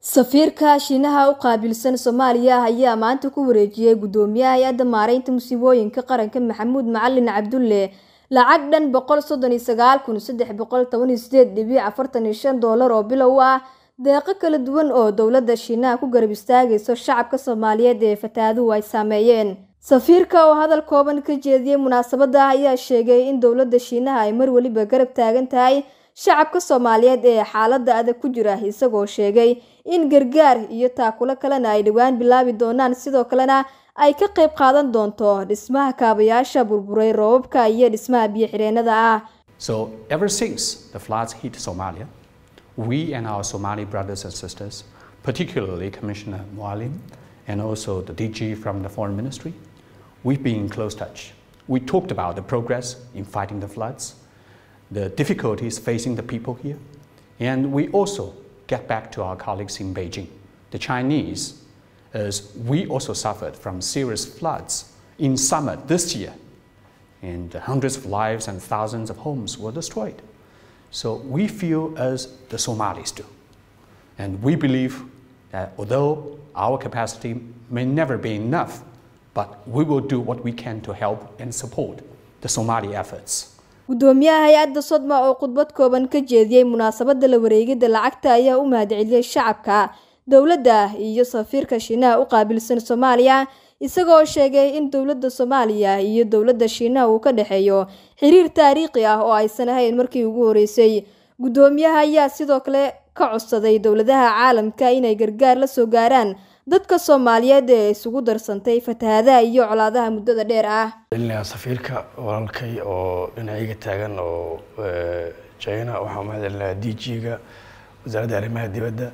Safiirka Shiinaha u qaabilsan Soomaaliya ayaa maanta ku wareejiyay Gudoomiyaha Hay'adda Maareynta Musiibooyinka Qaranka Maxamuud Macalin Cabdulle lacag dhan boqol sodon iyo sagaal kun sedex boqol toban iyo sideed dibic afartan iyo shan doolar oo bilow ah deeqo kala duwan oo dowladda Shiinaha ku garab istaagayso shacabka Soomaaliyeed ee fatahaaduhu ay saameeyeen. Safiirka oo hadal kooban ka jeediyay munaasabadda ayaa sheegay in dowladda Shiinaha ay mar waliba garab taagan tahay shacabka Soomaaliyeed ee xaaladda adag ku jira isagoo sheegay in gargaar iyo taakulo kalena ay dhowaan bilaabi doonaan sidoo kalena ay ka qayb qaadan doonto dhismaha kaabayaasha burburay roobabka iyo dhismaha biyo-xireennada ah. So ever since the floods hit Somalia, we and our Somali brothers and sisters, particularly Commissioner Mualim and also the DG from the Foreign Ministry, we've been in close touch. We talked about the progress in fighting the floods, the difficulties facing the people here, and we also get back to our colleagues in Beijing, the Chinese, as we also suffered from serious floods in summer this year, and hundreds of lives and thousands of homes were destroyed. So we feel as the Somalis do. And we believe that although our capacity may never be enough, but we will do what we can to help and support the Somali efforts. Gudoomiyaha hay-adda Sodma oo khudbad kooban ka jeediyay munaasabadda la wareegidda lacagta ayaa u mahadceliyay shacabka, dowladda iyo safiirka Shiinaha u qaabilsan Soomaaliya isagoo sheegay in dowladda Soomaaliya iyo dowladda Shiinaha uu ka dhexeeyo xiriir taariikhi ah oo aysan ahayn markii ugu horeysay. Gudoomiyaha ayaa sidoo kale ka codsaday dowladaha caalamka inay gargaar la soo gaaraan dadka Soomaaliyeed ee isugu darsantay fatahaadaha iyo colaadaha muddada dheer ah. safiirka walaalkay oo dhinacayga taagan oo China waxaan mahadcelinayaa DG-ga wasaaradda arrimaha dibadda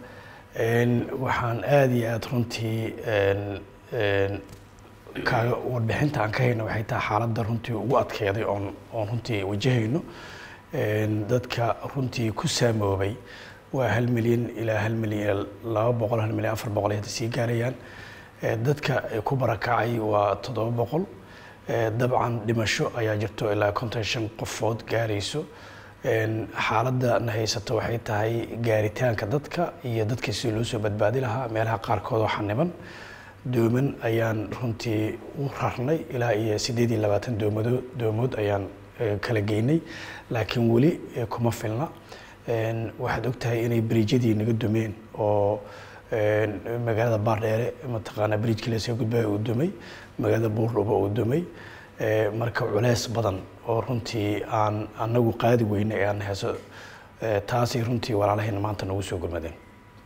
waxaan aad iyo aad runtii kaaga warbixinta aan ka hayno waxay tahay xaaladda runtii ugu adkeyday oon oon runtii wajahayno dadka runtii ku saamoobay waa hal milyan ilaa hal milyan laba boqol hal milyan afar boqol ay hadda sii gaarayaan dadka ku barakacay waa toddoba boqol dabcan dhimasho ayaa jirto ilaa konton shan qofood gaarayso xaaladda na haysato waxay tahay gaaritaanka dadka iyo dadka si loo soo badbaadi lahaa meelaha qaarkood oo xaniban dooman ayaan runtii u rarnay ilaa iyo siddeed iyo labaatan doomado doomood ayaan kala geynay laakiin weli kuma filna waxaad ogtahay inay bridjadii naga dumeen oo magaalada baardheere mataqaanaa bridjkii lasoo gudbaya uu dumay magaalada buurdhuba uu dumay marka culeys badan oo runtii aan anagu qaadi weyne ee aan heeso taasay runtii walaalahayna maanta nagu soo gurmadeen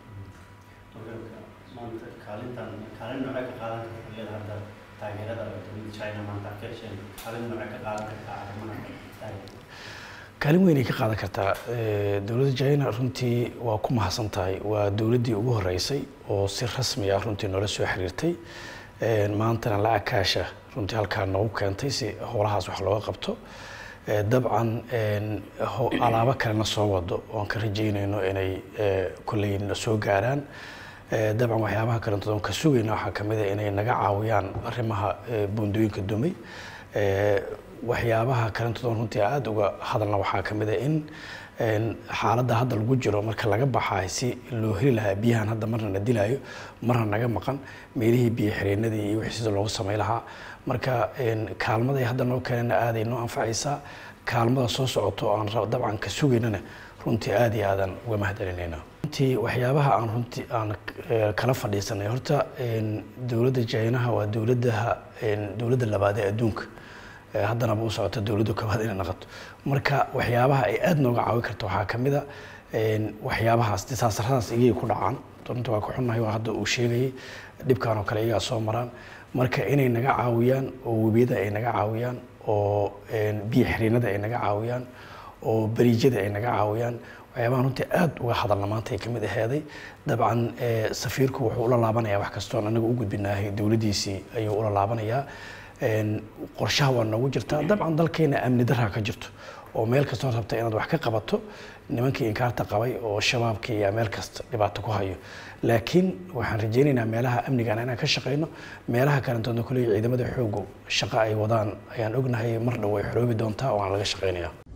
kaalin weynay ka qaadan kartaa dowladda china runtii waa ku mahadsan tahay waa dowladdii ugu horeysay oo si rasmi ah runtii noola soo xiriirtay maantana lacag kaasha runtii halkaa noogu keentay si howlahaas wax looga qabto dabcan alaabo kalena soo wado oon ka rajeynayno inay kolley na soo gaaraan dabcan waxyaabaha kalentood ka sugayna waxaa kamid a inay naga caawiyaan arrimaha buundooyinka dumay waxyaabaha kalentood runtii aada uga hadalna waxaa kamid a in xaaladda hadda lagu jiro marka laga baxaay si loo heli lahaa biyahan hadda marna na dilaayo marna naga maqan meelihii biyo xireenadii iyo wixii sida loogu samay lahaa marka kaalmaday hadda noo keenana aaday noo anfacaysaa kaalmada soo socoto aan dabcan ka sugaynana runtii aada iyo aadan uga mahadcelinayna runtii waxyaabaha aan runtii aan kala fadhiisanay horta dowladda jaynaha waa dowladaha dowladda labaad ee adduunka haddanaba u socota dowladda koobaad inay naqato marka waxyaabaha ay aada nooga caawin karto waxaa kamid a waxyaabahaas disaasaradaas iyay ku dhacaan runta waa ku xunnahay waa hadda uu sheegayay dhibkan oo kale iyagaa soo maraan marka inay naga caawiyaan oo webiyada ay naga caawiyaan oo biyo xiriinada ay naga caawiyaan oo bariijyada ay naga caawiyaan waxyaabaha runtii aada uga hadalna maanta ay kamid aheeday dabcan safiirku wuxuu ula laabanayaa wax kastoon anaga u gudbinaahay dowladdiisii ayuu ula laabanayaa qorshaha waa noogu jirtaa dabcan dalkeena amni daraa ka jirto oo meel kastoo rabta inaad wax ka qabato nimankii inkaarta qabay oo shabaabkii ayaa meel kasta dhibaato ku hayo laakiin waxaan rajaynaynaa meelaha amnigan inaan ka shaqayno meelaha kalentoodna kuley ciidamada xoogu shaqo ay wadaan ayaan ognahay mar dhow way xoroobi doontaa oo aan laga shaqaynaya